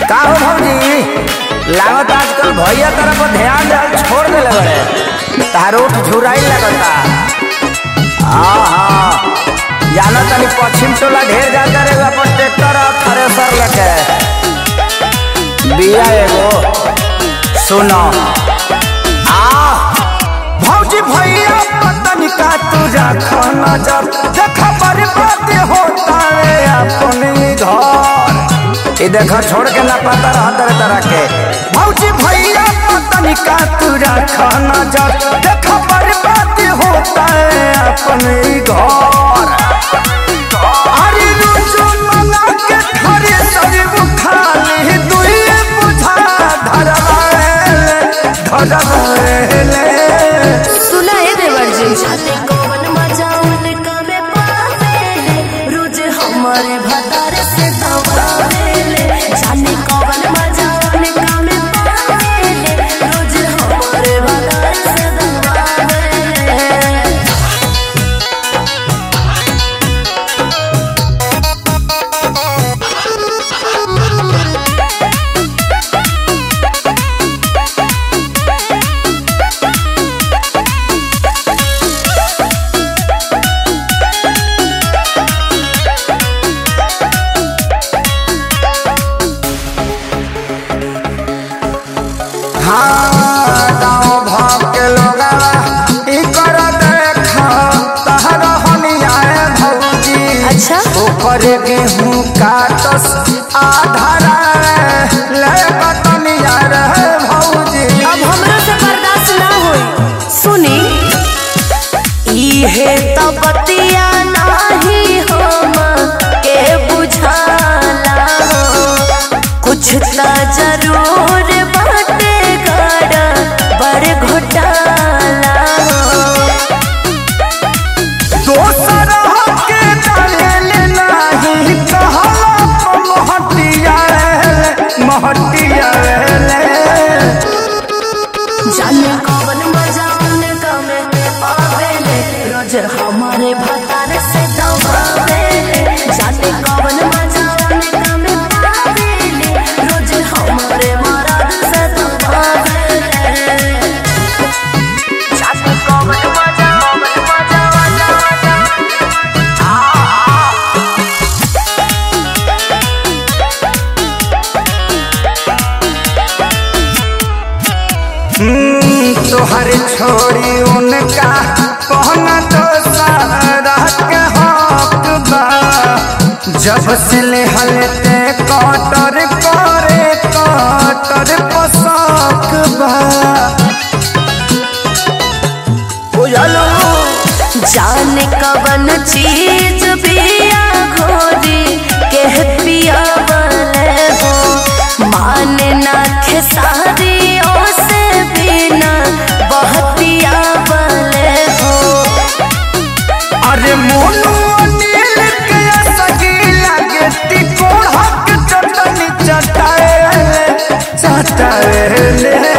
का हो भौजी लागत आजकल भैया तरफ ध्यान देल छोड़ देले बड़े तारोट झुराई लगता हाँ हाँ जाना तनी पश्चिम टोला ढेर जाता रे अपन ट्रैक्टर और थ्रेसर लेके बिया एगो सुनो आ भौजी भैया पतन का तू रखा नजर देखा बर्बाद होता है अपने घर ये देखो छोड़ के ना पता रहा तरह तरह के भौजी भैया पतन का तू रखा नजर देखा बर्बाद होता है अपने घर अरे रुचु मना के खरे सरी उठा ले दुई बुझा धरवाले धरवाले सुना है देवर जी जाने कौन मजा उनका में पावेले रोज हमारे भतार से दबावेले जाने कौन मजा उनका में पावेले रोज हमारे भतार से दबावेले हाँ गाँव भाव के लोग ई कर देखा तहर हनियाए भौजी अच्छा? ऊपर गेहूं काटस आधारा ले बतनिया रे भौजी अब हमरा से बर्दाश्त ना होई सुनी इहे तो बतिया नाही हम के बुझाला कुछ त जरूर बाटे गड़ा बड़ घोटाला दोसर के डालेल नाही कहला महटिया रे महटिया रे जाने कौन मजा उनका में पावेले रोज हमारे भतार से दबावेले जाने कौन मजा उनका में पावेले रोज हमारे मराद से दबावेले जाने कौन मजा कौन मजा मजा मजा हम्म, तोहर छोड़ी उनका पहना तो सारा के हक बा जब से ले हलते कटर करे कटर पोशाक बा बुझलो जाने कवन चीज बिया घोरी के पिया बले हो माने ना खेसारी से बिना बहतिया बले हो अरे मोनू अनिल के सगी लगे तिकोड़ हक चटनी चटाए चटाए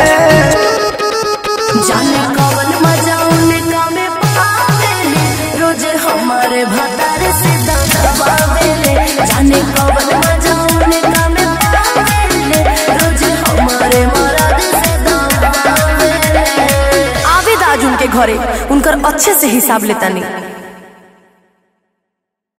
जाने कौन मजा उनका में पावेले रोज हमारे भतार से दबावेले जाने कौन मजा उनका में पावेले रोज हमारे मराद से दबावेले आवेद आज उनके घरे उनकर अच्छे से हिसाब लेता नहीं